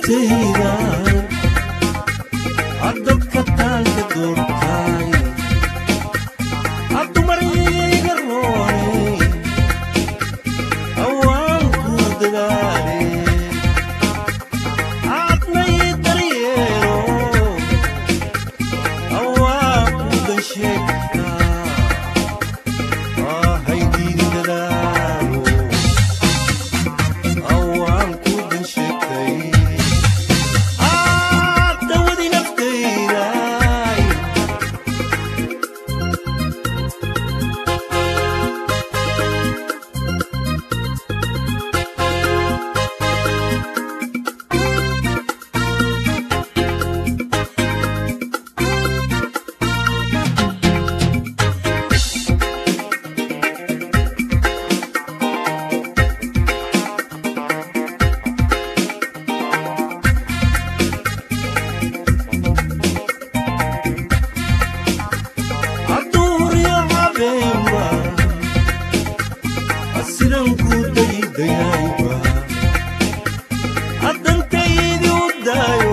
naftayda adadka taanka doortaay addumarayga roonay awaanku dadaale aadnay daryeelo awaanku dansheegta ahaydiin dadaalo awaanku dansheegtay dawadi naftayday aduuryo habeenba asiranku daydayayba haddantaydi u daayo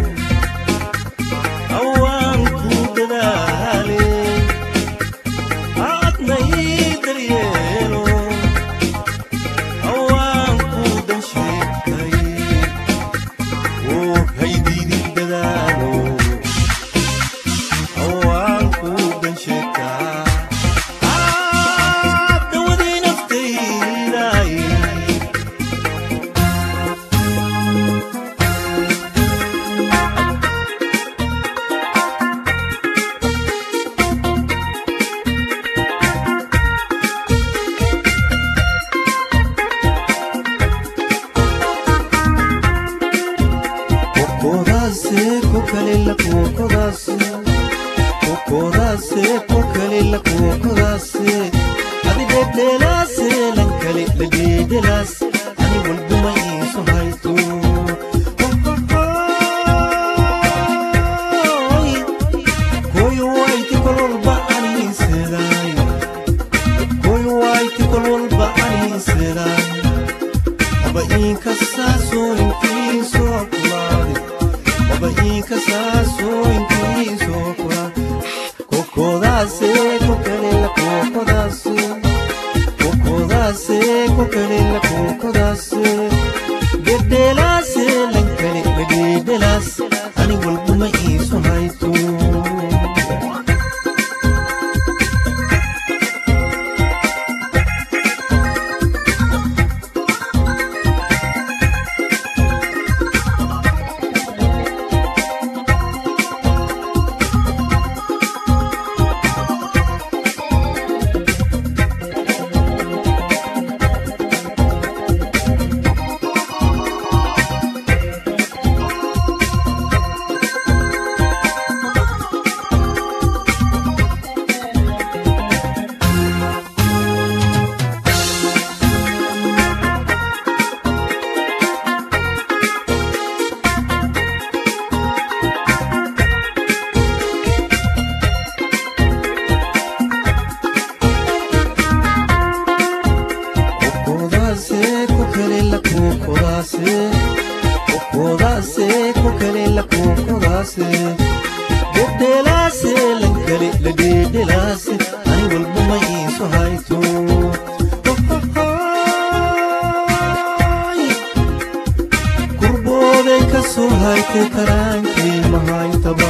awaanku dadaale aadnay daryeelo awaanku dansheegtay oo haydiidin dadaalo awaanku dansheegtaa dawadii naftayday kokodaase kokalila kokodaase kokodaase kokalila kokodaase adi dhedhelaase lankale ladhedhelaas ani walbuma iiso hayto koyo wayti kol walba aniisedaay koyo wayti kol walba aniisedaay aba inkasaaso intiisoo kulaade aba inkasaaso intiisoo kulaade kokodaase kokalela kokodaase kokodaase kokalela kokodaase gedhelaase lankale gadhedhelaas ani walbuma iiso hayto kokodaase kokalela kokodaase kokodaase kokalela kokodaase gedhelaase lankale ladhedhelaase ani walbuma iiso hayto kurbooday ka soo haytay karaankay mahaytaba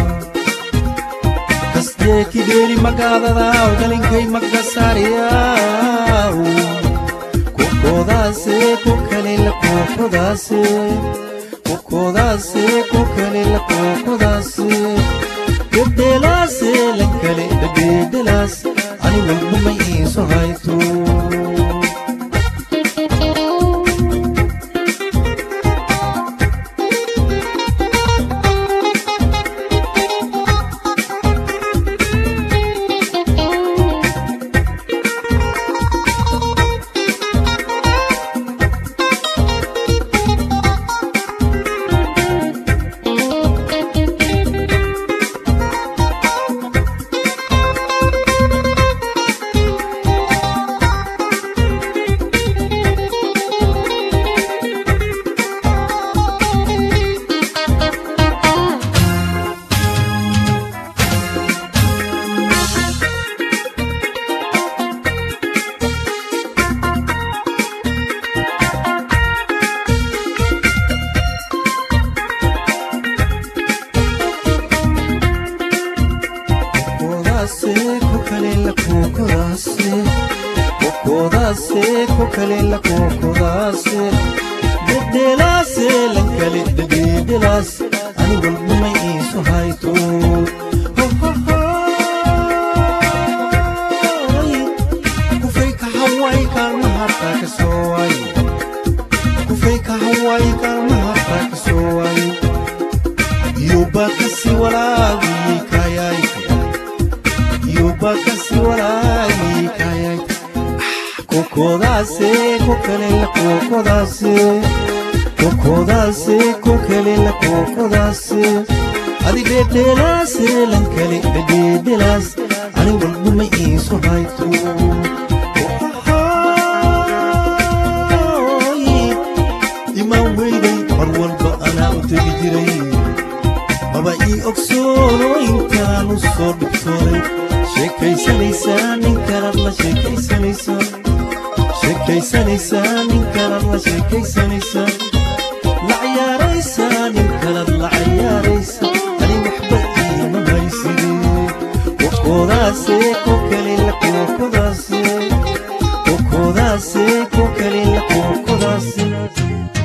kasdee kideeli magaadadaaw dhalinkay magasaariyaaw kokodaase kokalela kokodaase kokodaase kokalela kokodaase gedhelaase lankale dhedhedhelaas ani walbuma iiso hayto kokodaase ko kale la kokodaase dhedhelaase lan kale dhedhedhelaase ani walbumay iisu hayto kufay ka haway kaalma hartaa ka soo waayo kufay ka haway kaalma hartaa ka soo waayo yobakasi walaagi kayay yobakasi walaagi kayay kokodaase ko kale la kokodaase kokodaase ko kale la kokodaase adi dhedhelaase lan kale dhedhedhelaas ani walbuma iisu hayto imaan weyday mar walba anaa u tegi jiray maba ii ogsoono intaanu soo dhibsooday sheekaysanaysaa nin kalad la sheekaysanaysaa sheekaysanaysaa nin kalad la sheekaysanaysaa la ciyaaraysaa nin kalad la ciyaaraysa ani waxba iima hayside kokodaase ko kale la kokodaase kokodaase ko kale la kokodaase